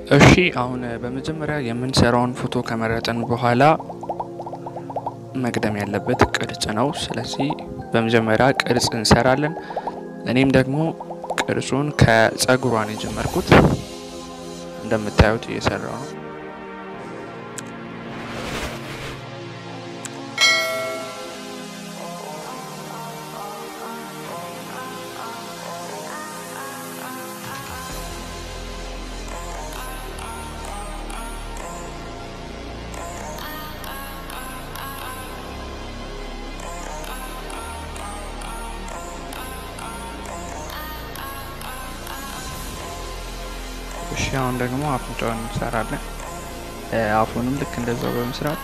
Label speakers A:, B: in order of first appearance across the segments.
A: እሺ አሁን በመጀመሪያ የምንሰራውን ፎቶ ከመረጥን በኋላ መቅደም ያለበት ቅርጽ ነው። ስለዚህ በመጀመሪያ ቅርጽ እንሰራለን። እኔም ደግሞ ቅርጹን ከጸጉሯን የጀመርኩት እንደምታዩት እየሰራው ነው። እሺ አሁን ደግሞ አፍንጫውን እንሰራለን። አፉንም ልክ እንደዛው በመስራት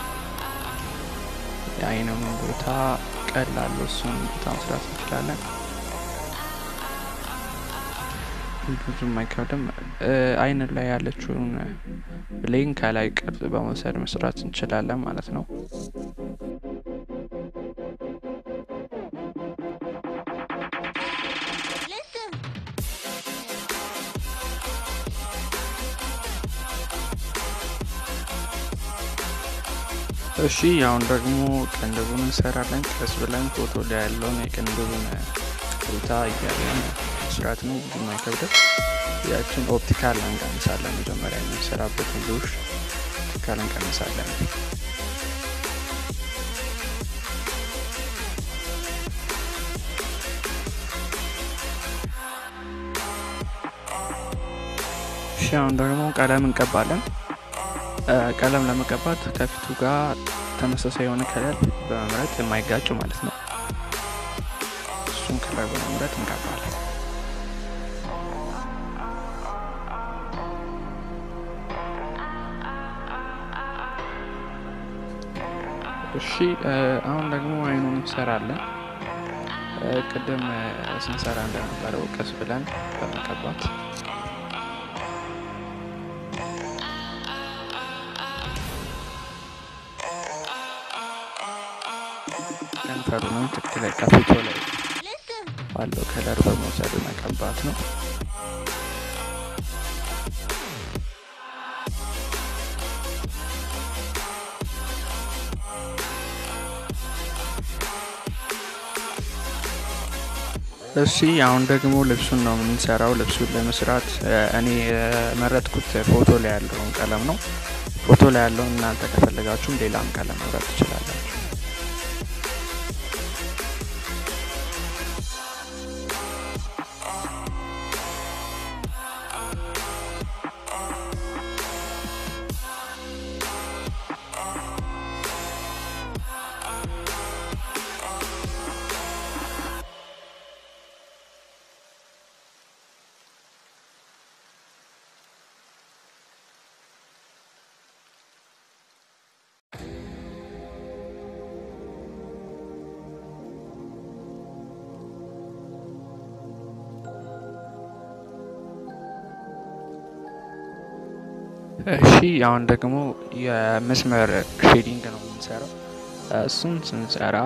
A: የአይኑን ቦታ ቀላሉ እሱን ቦታ መስራት እንችላለን። ብዙም አይከብድም። አይን ላይ ያለችውን ብሌን ከላይ ቅርጽ በመውሰድ መስራት እንችላለን ማለት ነው። እሺ አሁን ደግሞ ቅንድቡን እንሰራለን። ቀስ ብለን ፎቶ ላይ ያለውን የቅንድቡን ቦታ እያለን መስራት ነው። ብዙም አይከብድም። ያችን ኦፕቲካል እንቀንሳለን። መጀመሪያ የምንሰራበትን ሉሽ ኦፕቲካል እንቀንሳለን። እሺ አሁን ደግሞ ቀለም እንቀባለን። ቀለም ለመቀባት ከፊቱ ጋር ተመሳሳይ የሆነ ከለር በመምረጥ የማይጋጭ ማለት ነው። እሱን ከለር በመምረጥ እንቀባለን። እሺ አሁን ደግሞ አይኑን እንሰራለን። ቅድም ስንሰራ እንደነበረው ቀስ ብለን በመቀባት ከንፈሩንም ትክክል ከፊቱ ላይ ባለው ከለር በመውሰድ መቀባት ነው። እሺ አሁን ደግሞ ልብሱን ነው የምንሰራው። ልብሱን ለመስራት እኔ የመረጥኩት ፎቶ ላይ ያለውን ቀለም ነው። ፎቶ ላይ ያለውን እናንተ ከፈለጋችሁም ሌላም ቀለም መምረጥ ትችላላችሁ። እሺ አሁን ደግሞ የመስመር ሼዲንግ ነው የምንሰራው። እሱን ስንሰራ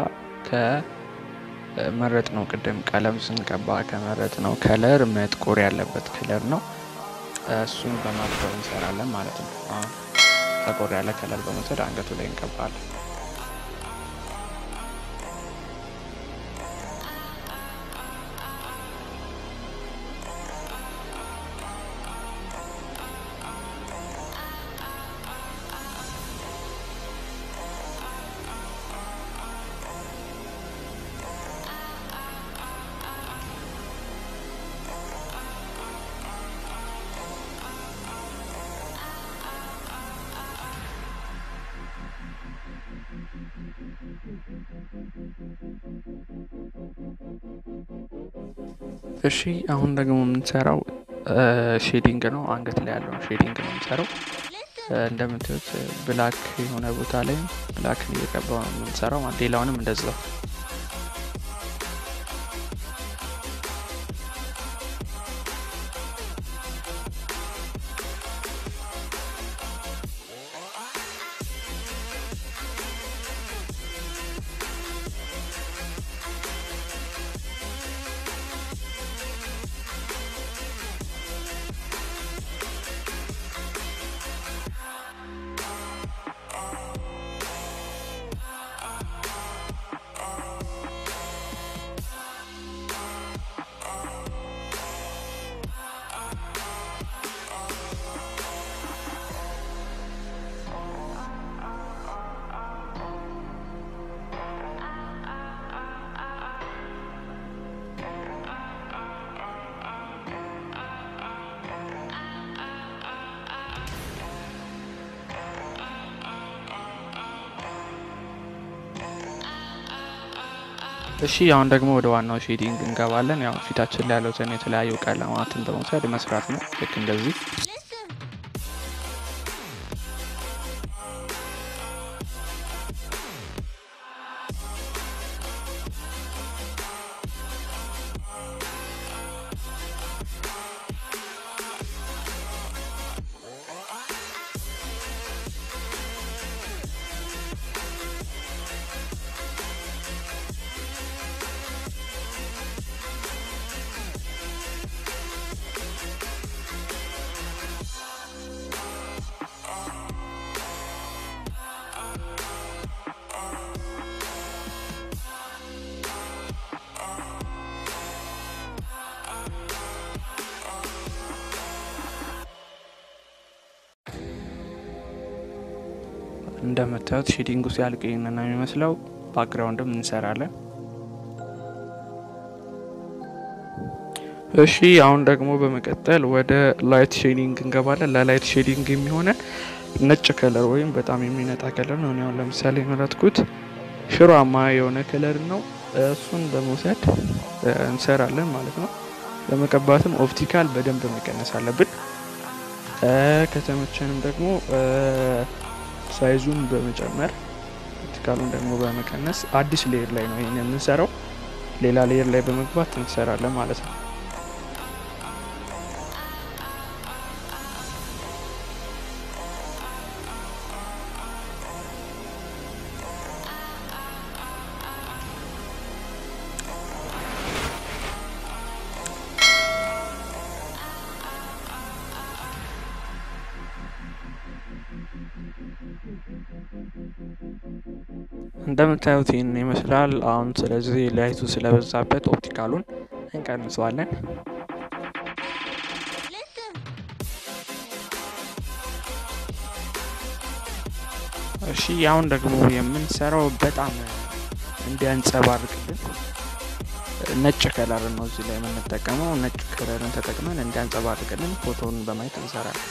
A: ከመረጥ ነው ቅድም ቀለም ስንቀባ ከመረጥ ነው ከለር መጥቆር ያለበት ከለር ነው። እሱን በማጥቆር እንሰራለን ማለት ነው። አሁን ጠቆር ያለ ከለር በመውሰድ አንገቱ ላይ እንቀባለን። እሺ አሁን ደግሞ የምንሰራው ሼዲንግ ነው። አንገት ላይ ያለውን ሼዲንግ ነው የምንሰራው። እንደምታዩት ብላክ የሆነ ቦታ ላይ ብላክ እየቀባው ነው የምንሰራው። ሌላውንም እንደዛው እሺ አሁን ደግሞ ወደ ዋናው ሼዲንግ እንገባለን። ያው ፊታችን ላይ ያሉትን የተለያዩ ቀለማትን በመውሰድ መስራት ነው። ልክ እንደዚህ እንደምታዩት ሼዲንጉ ሲያልቅ ይህንን ነው የሚመስለው። ባክግራውንድም እንሰራለን። እሺ አሁን ደግሞ በመቀጠል ወደ ላይት ሼዲንግ እንገባለን። ለላይት ሼዲንግ የሚሆነን ነጭ ከለር ወይም በጣም የሚነጣ ከለር ነው። እኔ አሁን ለምሳሌ የመረጥኩት ሽሯማ የሆነ ከለር ነው። እሱን በመውሰድ እንሰራለን ማለት ነው። ለመቀባትም ኦፕቲካል በደንብ መቀነስ አለብን። ከተመቸንም ደግሞ ሳይዙን በመጨመር ኦፕቲካሉን ደግሞ በመቀነስ አዲስ ሌየር ላይ ነው ይህን የምንሰራው። ሌላ ሌየር ላይ በመግባት እንሰራለን ማለት ነው። እንደምታዩት ይህን ይመስላል። አሁን ስለዚህ ላይቱ ስለበዛበት ኦፕቲካሉን እንቀንሰዋለን። እሺ አሁን ደግሞ የምንሰራው በጣም እንዲያንጸባርቅልን ነጭ ከለር ነው እዚህ ላይ የምንጠቀመው። ነጭ ከለርን ተጠቅመን እንዲያንጸባርቅልን ፎቶን በማየት እንሰራለን።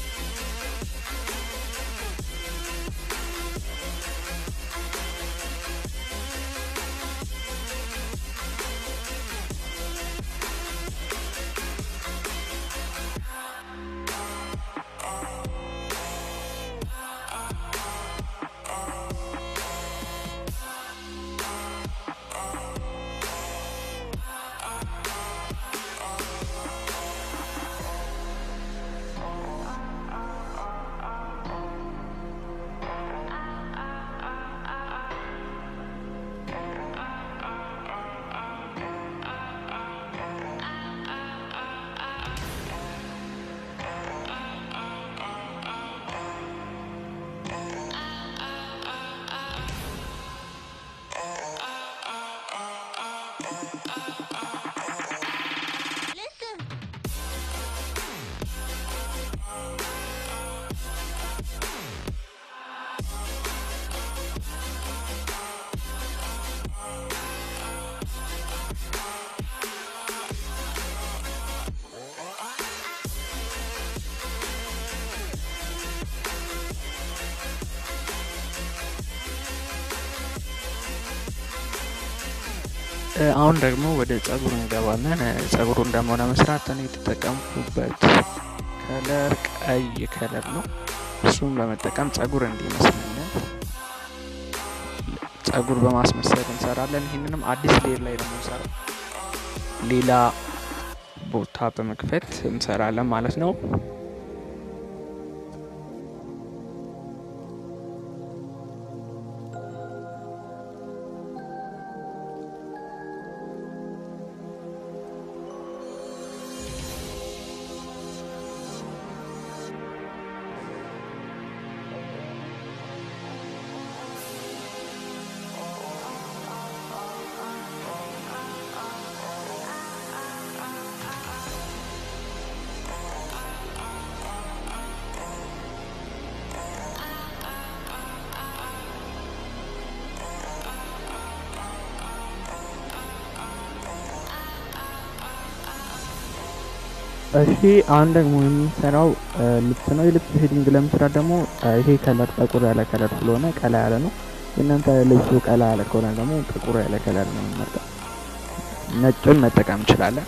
A: አሁን ደግሞ ወደ ጸጉር እንገባለን። ጸጉሩን ደግሞ ለመስራት እኔ የተጠቀምኩበት ከለር ቀይ ከለር ነው። እሱም በመጠቀም ጸጉር እንዲመስለን ጸጉር በማስመሰል እንሰራለን። ይህንንም አዲስ ሌር ላይ ነው የምንሰራው። ሌላ ቦታ በመክፈት እንሰራለን ማለት ነው። እሺ አሁን ደግሞ የምንሰራው ልብስ ነው። የልብስ ሼዲንግ ለመስራት ደግሞ ይሄ ከለር ጠቁር ያለ ከለር ስለሆነ ቀላ ያለ ነው። የእናንተ ልብሱ ቀላ ያለ ከሆነ ደግሞ ጥቁር ያለ ከለር ነው የምንመርጠው። ነጩን መጠቀም እንችላለን።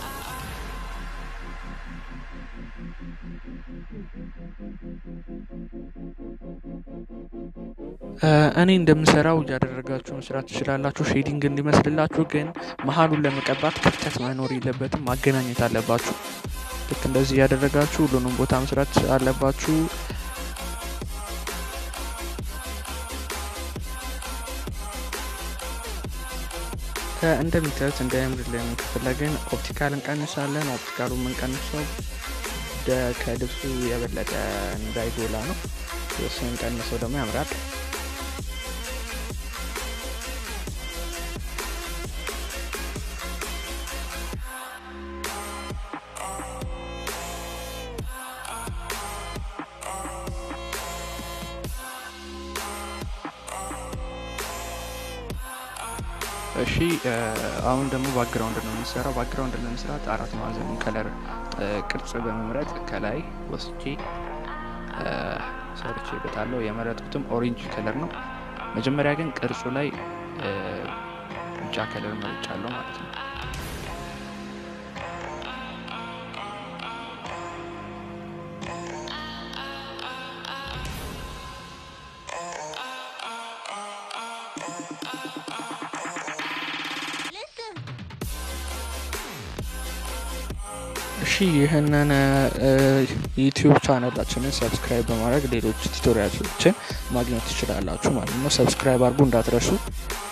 A: እኔ እንደምሰራው እያደረጋችሁ መስራት ትችላላችሁ። ሼዲንግ እንዲመስልላችሁ ግን መሀሉን ለመቀባት ክፍተት መኖር የለበትም። ማገናኘት አለባችሁ። ልክ እንደዚህ እያደረጋችሁ ሁሉንም ቦታ መስራት አለባችሁ። እንደምታዩት እንዳያምርልን ከፈለግን ኦፕቲካል እንቀንሳለን። ኦፕቲካሉ የምንቀንሰው ከልብሱ የበለጠ እንዳይጎላ ነው። እሱን ቀንሰው ደግሞ ያምራል። እሺ አሁን ደግሞ ባክግራውንድ ነው የምንሰራው። ባክግራውንድ ለመስራት አራት ማዕዘን ከለር ቅርጽ በመምረጥ ከላይ ወስጄ ሰርቼ በታለው የመረጥኩትም ኦሬንጅ ከለር ነው። መጀመሪያ ግን ቅርጹ ላይ ቢጫ ከለር መርጫለሁ ማለት ነው። እሺ ይህንን ዩቲዩብ ቻናላችንን ሰብስክራይብ በማድረግ ሌሎች ቱቶሪያሎችን ማግኘት ትችላላችሁ ማለት ነው። ሰብስክራይብ አድርጉ እንዳትረሱ።